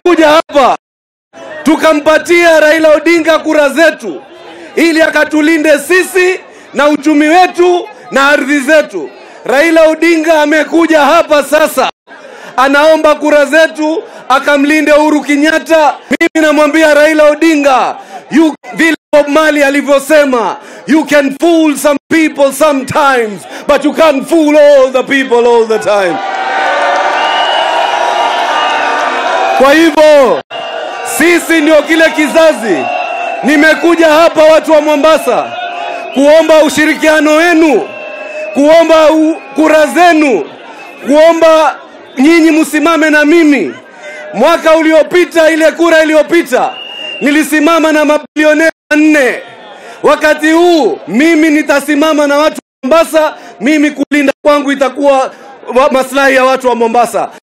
tumekuja hapa tukampatia Raila Odinga kura zetu ili akatulinde sisi na uchumi wetu na ardhi zetu. Raila Odinga amekuja hapa sasa, anaomba kura zetu akamlinde Uhuru Kenyatta. Mimi namwambia Raila Odinga, you, vile Bob Marley alivyosema, you can fool some people sometimes but you can't fool all the people all the time. Kwa hivyo sisi ndio kile kizazi. Nimekuja hapa watu wa Mombasa kuomba ushirikiano wenu, kuomba u, kura zenu, kuomba nyinyi msimame na mimi. Mwaka uliopita, ile kura iliyopita, nilisimama na mabilionea nne. Wakati huu mimi nitasimama na watu wa Mombasa. Mimi kulinda kwangu itakuwa wa- maslahi ya watu wa Mombasa.